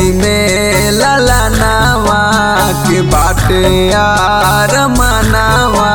गोदी में ललनावा के बाटे यार मनावा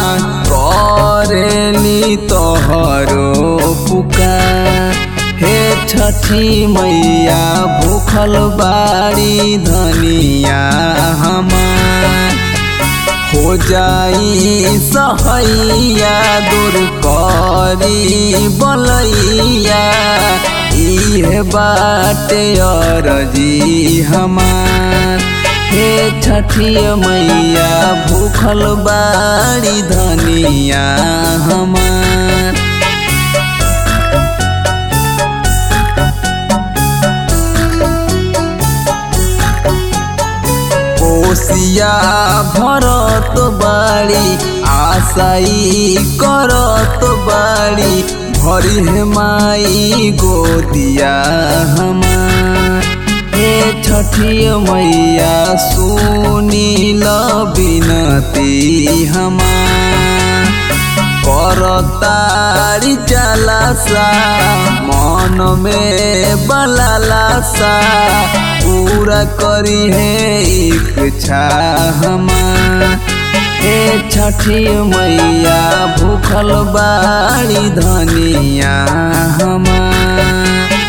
करेली तोहरो पुकार हे छठी मैया भूखल बाड़ी धनिया हमार हो जाई सहैया दूर करी बलैया इहे बाटे अरजी हमार हे छठी मैया भूखल बाड़ी धनिया हमार कोसिया भरत बाड़ी आशाई करत बाड़ी भरी हे माई गोदिया हमार हे छठी मैया सुनील बिनती हमार करतारी चलासा मन में बलालासा पूरा करी है इच्छा हमार हे छठी मैया भूखल बाड़ी धनिया हमार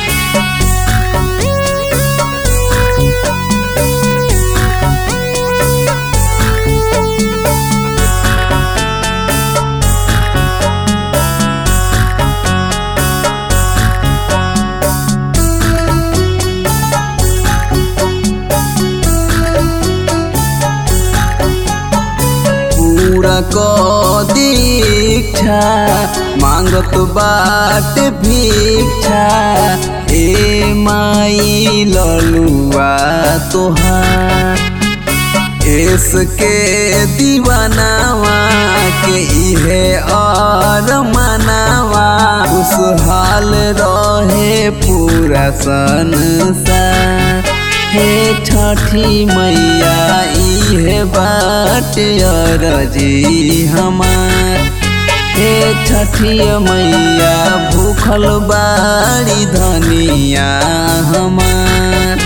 पूरा क दीक्षा मांगत बाट भिक्षा ए माई ललुआ तोहार इसके दीवानावा के इहे और मनावा खुशहाल रहे पूरा संसार हे छठी मैया इहे बाट अरजी हमार हे छठी मैया भूखल बाड़ी धनिया हमार